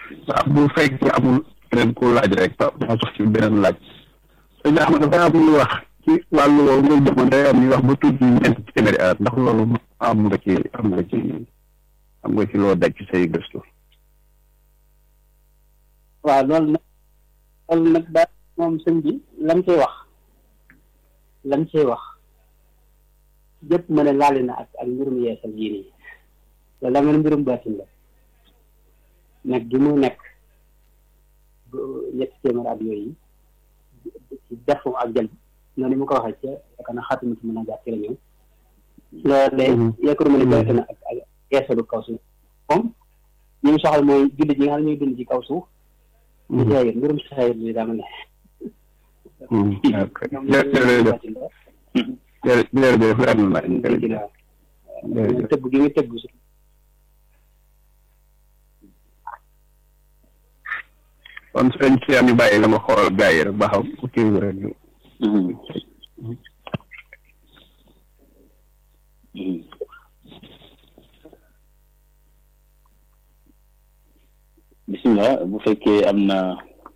waaw bu fekkee amul keneen ku laaj rek ma sox ci beneen laaj sëñ Ahmad dafa am ñuy wax ci wàllu woowu nga jëmoon day am ñuy wax ba tudd ñeent téeméeri at ndax loolu am nga ci am nga ci am nga ci loo daj ci say gëstu waaw loolu nag loolu nag daal moom sëñ bi lam cay wax lam cay wax jëpp ma ne laale na ak ak mbirum yeesal yii nii loolu daa mel ne mbirum baatin la nekk gi mu nekk ñetti téeméer at yooyu ci defu ak jël noonu mu ko waxee ca yaakaar naa xaatimu ci mën a jàpp ci la ñëw loolu de yaakaar ma ne baatin na ak ak yeesalu kaw suuf moom ñi mu soxal mooy jullit yi nga xam ne ñuy dund ci kaw suuf di jaayir mbirum saxaayir bi daa ma ne jërëjëf leer na jërëjëf tëbb gi nga tëbb su kon sëñ si am ñu bàyyi la ma xool gaa yi rek ba xam kii bi rek bisimilah bu fekkee am na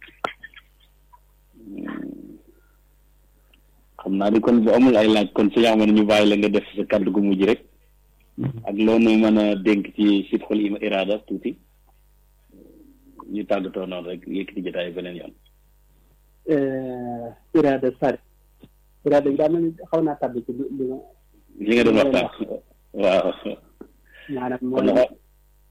xam naa ni kon bu amul ay laaj kon si yaama ñu bàyyi la nga def sa kàddu gu mujj rek ak loolu mën a dénk ci sidxul ima irada tuuti ñu tàggatoo noonu rek yëkkati jotaay beneen yoon irada sari irada bi daa mel ni xaw naa tàbbi ci li ma li nga doon waxtaan waaw maanaam kon mooy nag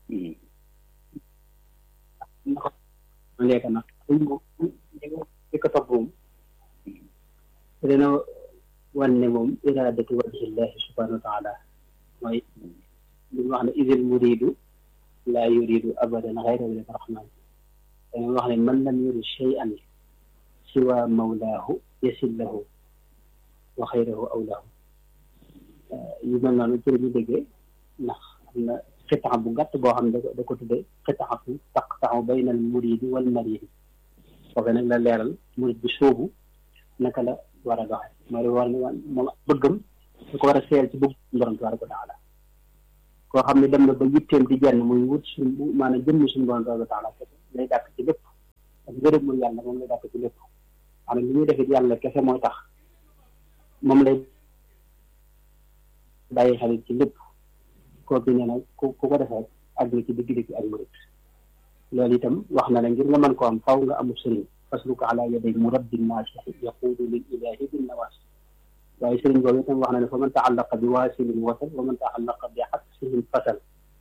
léegi nag suñ moom li ko topp moom dina wan ne moom iradatu wajhillahi subhanahu wa taala mooy li mu wax ne idil muridu laa yuridu abadan xayra wajhi rahman dana wax ne man lam yurid shay'an siwa mawlaahu yasillahu wa xayrahu awlaahu yu mel noonu ci la ñu déggee ndax am na xitaxa bu gàtt boo xam ne da ko da ko tuddee xitaxatu taqtaxu bayna al muridi wal maridi foofu nag la leeral murid bi sóobu naka la war a doxe mooy war ne moom bëggam da ko war a seel ci bëgg borom tabaraka wa taala koo xam ne dem na ba yitteem di jenn muy wut suñ maanaam jëmmi suñu borom tabaraka wa taala lay dàkk ci lépp ak ngërëmul yàlla moom lay dàkk ci lépp maanaam li muy defit yàlla kese mooy tax moom lay bàyyi xel ci lépp kooku nee na ku ku ko defee àgg na ci digg-digg ak murid loolu itam wax na la ngir nga mën ko am faw nga amul sëriñ fasluka ala yaday murabbin naasixi yaquudu lil ilahi bin nawaasi waaye sëriñ boobu itam wax na ne fa man taallaqa bi waasilin wasal wa man taallaqa bi xabsihin fasal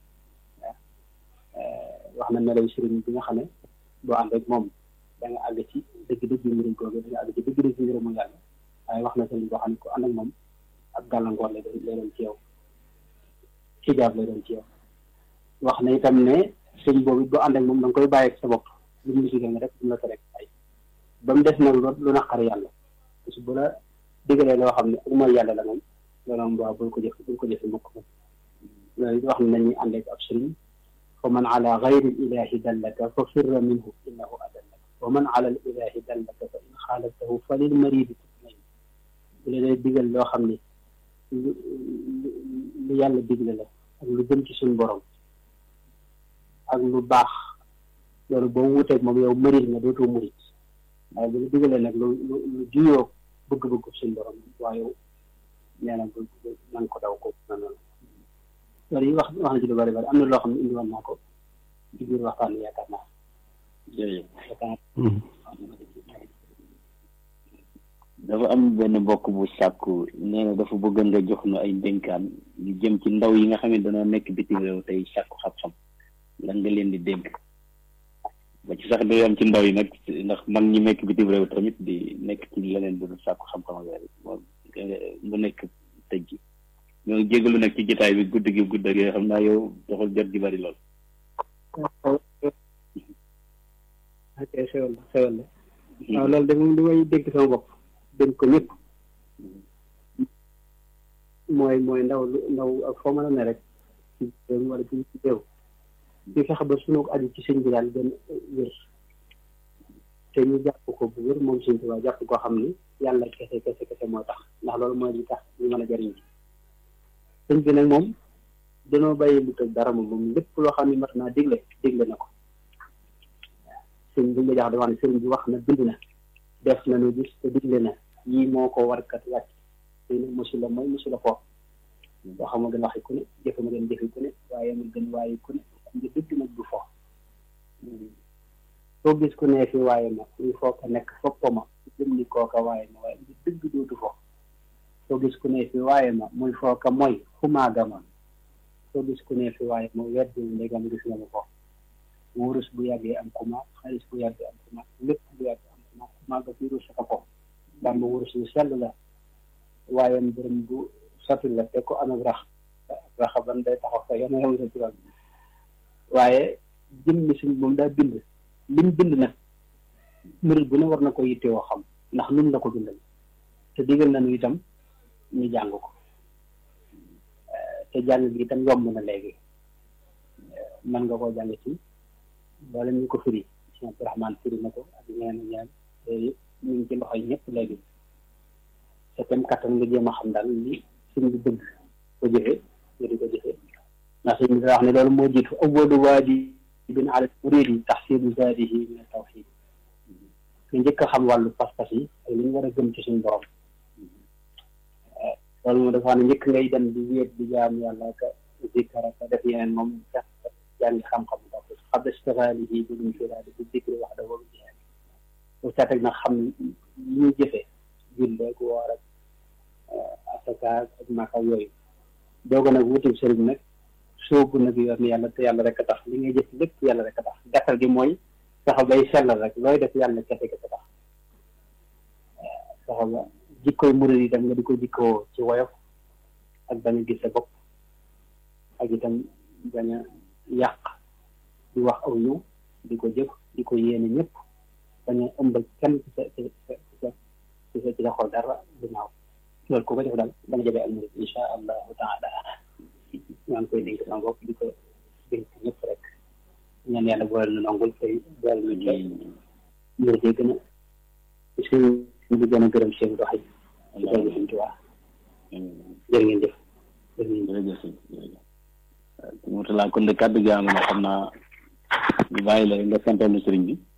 wax na melaw sëriñ bi nga xam ne boo ànd rek moom da nga àgg ci dëgg-dëgg yi murid googu da nga àgg ci dëgg-dëgg yi ngërëmu yàlla waaye wax na sëriñ boo xam ne ku ànd ak moom ak gàllankoor lay doon lay doon ci yow xijaab lay doon ci yow wax na itam ne sëñ boobu boo ànd ak moom da nga koy bàyyi ak sa bopp lu mu digal nga rek du la ko rek ay ba mu des nag lu lu naqar yàlla parce que bu la digalee loo xam ne ak mooy yàlla la moom loolu moom waaw bul ko jëf bul ko jëfe mukk moom loolu wax na nañuy ànd ak ab sëriñ fa man ala gayri ilahi dallaka fa firra minhu innahu adallaka wa man ala al ilahi dallaka fa in xaalaftahu fa lil maridi tutmain bu la dee digal loo xam ne lu lu yàlla digle la ak lu jëm ci suñu borom ak lu baax loolu boo wuteeg moom yow mërit nga dootoo murit waaye bu la digalee nag lu lu lu juyoo bëgg-bëgg suñu borom waaye yow nee na bu na nga ko daw ko na noonu loolu yi wax wax na ci lu bari bari am na loo xam ne indi woon naa ko ci biir waxtaan bi yaakaar naa jërëjëf yaakaar dafa am benn mbokk bu sàkku nee na dafa bëgg nga jox nu ay dénkaan ñu jëm ci ndaw yi nga xam ne dañoo nekk bitim réew tey sàkku xam-xam lan nga leen di dénk ba ci sax day am ci ndaw yi nag ndax mag ñi nekk bitim réew tamit di nekk ci leneen du sàkku xam-xam ak yooyu moom mu nekk tëj gi ñoo ngi jégalu nag ci jotaay bi gudd gi gudd ak yooyu xam naa yow doxul jot gi bari lool. ok xewal la xewal la waaw loolu de moom li may dénk sama bopp dénk ko ñëpp mooy mooy ndaw lu ndaw ak foo mën a ne rek ci réew wala ci ci réew ñu fexe ba sunu aju ci sëñ bi daal gën wér te ñu jàpp ko bu wér moom sëñ Tuubaa jàpp koo xam ni yàlla kese kese kese moo tax ndax loolu mooy li tax ñu mën a jariñ ci sëñ bi nag moom danoo bàyyi lu tëj dara moom moom lépp loo xam ne mat naa digle digle na ko sëñ bi nga jax di wax ne sëriñ bi wax na bind na def na nu gis te digle na yii moo ko warkat wàcc tey nag mosu la mooy mosu la foofu boo xam ma gën waxi ku ne jëfe ma gën jëfi ku ne waaye ma gën waaye ku ne xam nga dëgg nag du fo soo gis ku ne fi waaye ma muy foo ko nekk foppa ma jëm ni kooka waaye ma waaye dëgg dootu fo soo gis ku ne fi waaye ma muy foo ko mooy xumaaga ma soo gis ku ne fi waaye ma weddul ndegam gis nga ma ko wurus bu yàggee am kuma xaalis bu yàggee am kuma lépp bu yàggee am kuma xumaaga fi wurus ko ko bamba wurus lu sell la waaye mbërëm bu sotti la te ko amee rax raxa ban day taxaw sa yana yow sa turam waaye jëm ni suñ moom daa bind lim bind nag murid bu ne war na ko yittewoo xam ndax nun la ko bindal te digal nañu itam ñu jàng ko te jàng gi itam yomb na léegi mën nga koo jàng ci wala ñu ko firi Cheikh Abdourahmane firi na ko ak ñeneen ñeneen te ñu ngi ci loxoy ñëpp léegi te tam kattan nga jéem a xam daal li suñ bi bëgg ko jëfee nga di ko jëfee ndax suñ bi da wax ne loolu moo jiitu awwalu waajibin ala muridi tahsilu zaadihi min tawxid nga njëkk a xam wàllu pas-pas yi ak li ñu war a gëm ci suñu borom loolu moom dafa wax ne njëkk ngay dem di wéet di jaam yàlla ka zikkara ka def yeneen moom sax jàngi xam-xam ndox xabla istigaalihi bi luñ firaadi bi zikri wax da boobu jihaad bu saa teg nag xam li ñuy jëfee julleeg woor ak asaka ak maka yooyu dooga nag wutul sëriñ nag soobu nag yoon yàlla te yàlla rek a tax li ngay jëf lépp yàlla rek a tax gàttal gi mooy saxa bay sellal rek looy def yàlla kese kese tax saxa ba jikkoy murid yi dem nga di ko jikkoo ci woyof ak bañ a gis sa bopp ak itam bañ a yàq di wax aw ñëw di ko jëf di ko yéene ñëpp bañ a ëmbal kenn ci sa ci sa ci sa ci sa ci sa xol dara ginnaaw loolu ku ko def daal da nga jëlee al murid insha allahu taala ñaa ngi koy dénk sama bopp di ko dénk ñëpp rek ñaan yàlla boole na nangul tey boole na tey murid yi gën a suñ di gën a gërëm seen dox yi ci koy suñ tuwaa jërë ngeen jëf jërë ngeen jërëjëf jërëjëf Mourtala kon de kàddu gi am na xam naa ñu bàyyi la nga santal nu sëriñ bi